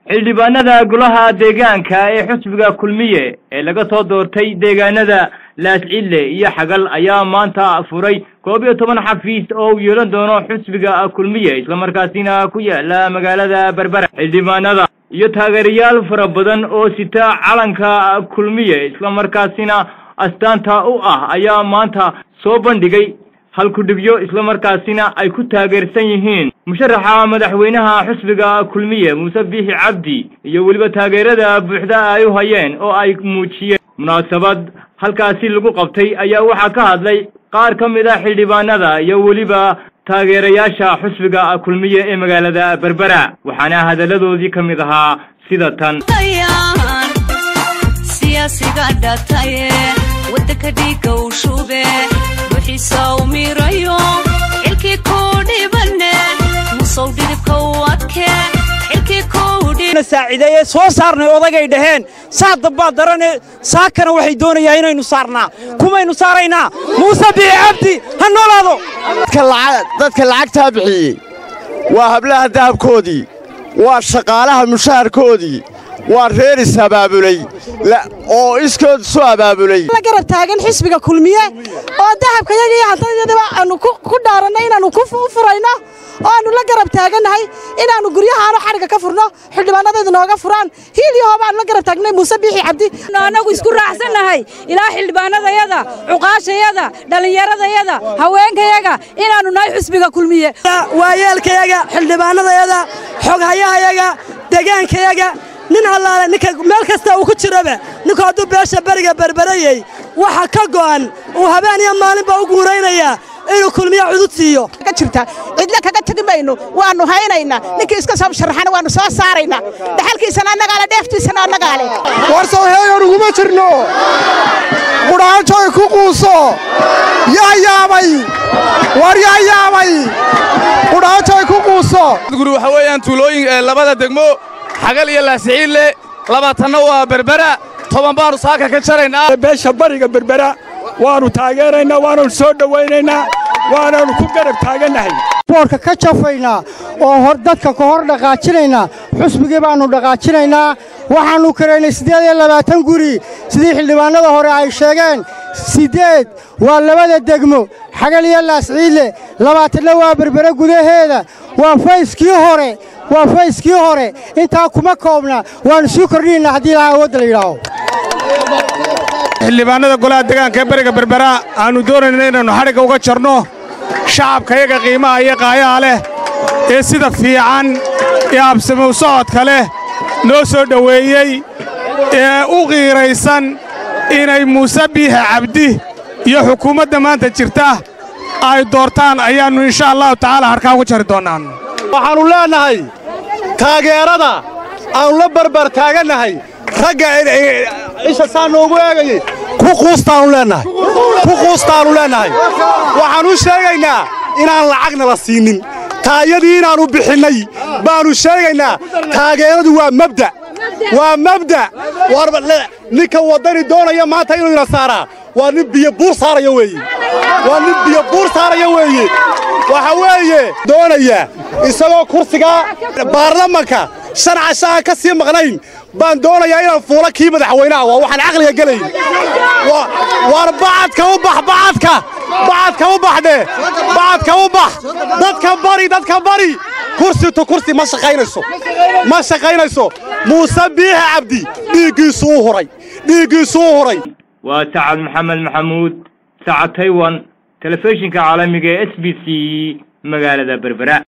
xildhibaanada golaha deegaanka ee xusbiga kulmiye ee laga soo doortay deegaanada laascille iyo xagal ayaa maanta furay koob iyo toban xafiis oo uu yeelan doono xusbiga kulmiye islamarkaasina ku yaala magaalada berbera xildhibaanada iyo taageerayaal fara badan oo sita calanka kulmiye islamarkaasina astaanta u ah ayaa maanta soo bandhigay halkudhigyo islamarkaasina ay ku taageersan yihiin musharaxa madaxweynaha xusbiga kulmiye muuse biixi cabdi iyo weliba taageerada buuxda ay u hayeen oo ay muujiyeen munaasabad halkaasi lagu qabtay ayaa waxaa ka hadlay qaar ka mid a xildhibaanada iyo weliba taageerayaasha xusbiga kulmiye ee magaalada berbera waxaana hadalladoodii ka mid ahaa sida tan siyaasiga dhataye wadanka dhiiga u shube buxiisa u mirayo xilkii kuu dhibane musow dhidibka u adke xilkii kuu saacideeye soo saarnay odagay dhaheen saa dambaad darane saakana waxay doonayaa inaynu saarnaa kumaynu saaraynaa muuse biixi cabdi ha noolaado dadka lacagtaa bixiyey waa hablaha dahabkoodii waa shaqaalaha mushaharkoodii waa reer is abaabulay oo iskood isu abaabulay la garab taagan xisbiga kulmiye oo dahabkayaga iyo hantadayadaba aanu ku dhaarannay inaannu u furayno oo aannu la garab taagannahay inaannu guryahaanu xadhigga ka furno xildhibaanadaydu nooga furaan hiil iyo hooba aanu la garab taagnay muuse biixi cabdi annagu isku raacsannahay ilaa xildhibaanadayada cuqaashayada dhallinyaradayada haweenkayaga inaannu nahay xisbiga kulmiye waayeelkayaga xildhibaanadayada xoghayahayaga degaankayaga nin allaale ninka meel kasta uu ku jiroba ninku hadduu beesha beriga berberayey waxa ka go'an uu habeen iyo maalinba u guuraynayaa inuu kulmiye cudud siiyo ka jirta cidle kaga tegi mayno waannu haynaynaa ninkii iska soo sharaxana waannu soo saaraynaa dhaxalkiisana annagaale dheeftiisana annagaale warsow heegan uguma jirno qudhaajoy ku quuso yaa yaabay war yaa yaabay qudhaajoy ku quuso guri waxa weeyaan tuulooyin labada degmo xagal iyo laasiciille labaatanna waa berbera toban baannu saaka ka jaraynaa beesha bariga berbera waannu taageeraynaa waananu soo dhowaynaynaa waananu ku garab taagannahay boorka ka jafaynaa oo dadka ka hor dhaqaajinaynaa xusbigii baannu dhaqaajinaynaa waxaannu karaynay siddeed iyo labaatan guri sidii xildhibaannada hore ay sheegeen siddeed waa labada degmo xagal iyo laasciille labaatanna waa berbere gudaheeda waa fayskii hore waa fayskii hore intaa kuma koobna waannu sii kordhinaynaa haddii ilaha awoodda la yidhaaho xildhibaannada golaha degaanka ee beriga berbera aannu doonayna inaynu xadhigga uga jarno shacabkayaga qiimaha iyo qaayaha leh ee sida fiican ee absamow socodka leh noo soo dhoweeyey ee u qiiraysan inay muuse biixi cabdi iyo xukuumadda maanta jirta ay doortaan ayaannu insha allahu tacaala harkaan uga jari doonnaan waxaannu leennahay taageerada aannu la barbar taagannahay ragga isha saa noogu eegayey ku quustaannu leennahay ku quustaannu leennahay waxaan u sheegaynaa inaan lacagna la siinin taayadii inaannu bixinnay baannu sheegaynaa taageeradu waa mabda waa mabda ninka waddani doonaya maanta inuu ina saaraa waa nin biyo buur saaraya weeye waa nin biyo buur saaraya weeye waxa weeye doonaya isagoo kursigaa baarlamanka shan cashaaan ka sii maqnayn baan doonayaa inaan fuulo kii madaxweynaha waa waxaan caqliga gelayn war bacadka u bax bacadka bacadka u baxdhe bacadka u bax dadka bari dadka bari kursi tu kursi ma shaqaynayso ma shaqaynayso muuse biixi cabdi dhiiggiisu u huray dhiiggiisu u huray waa sacad maxamed maxamuud sacad taywan telefishinka caalamiga ee s b c magaalada berbera